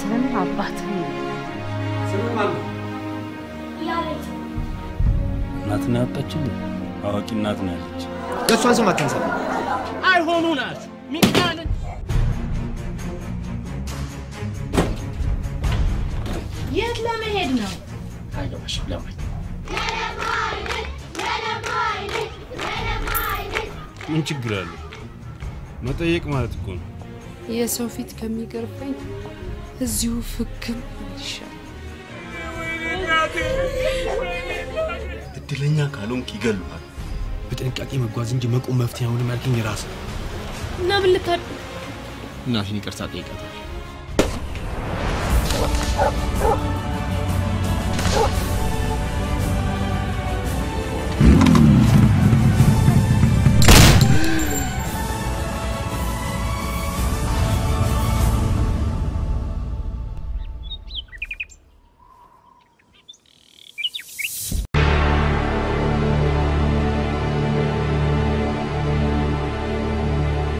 እናትህን አባትህን እናትና ያወጣችልኝ አዋቂ እናት ነው ያለች። የእሷን ስም አታንሳ። አይሆኑ ናችሁ ሚካንን የት ለመሄድ ነው? አይገባሽም ለማኝ ምን ችግር አለው? መጠየቅ ማለት እኮ ነው። የሰው ፊት ከሚገርፈኝ እዚሁ ፍክም ይሻል። እድለኛ ካልሆንክ ይገሉሃል። በጥንቃቄ መጓዝ እንጂ መቆም መፍትሄ አይሆንም ያልከኝ ራስህ እና ምን ልታደርግ እናቴን ይቅርታ ጠይቃታል።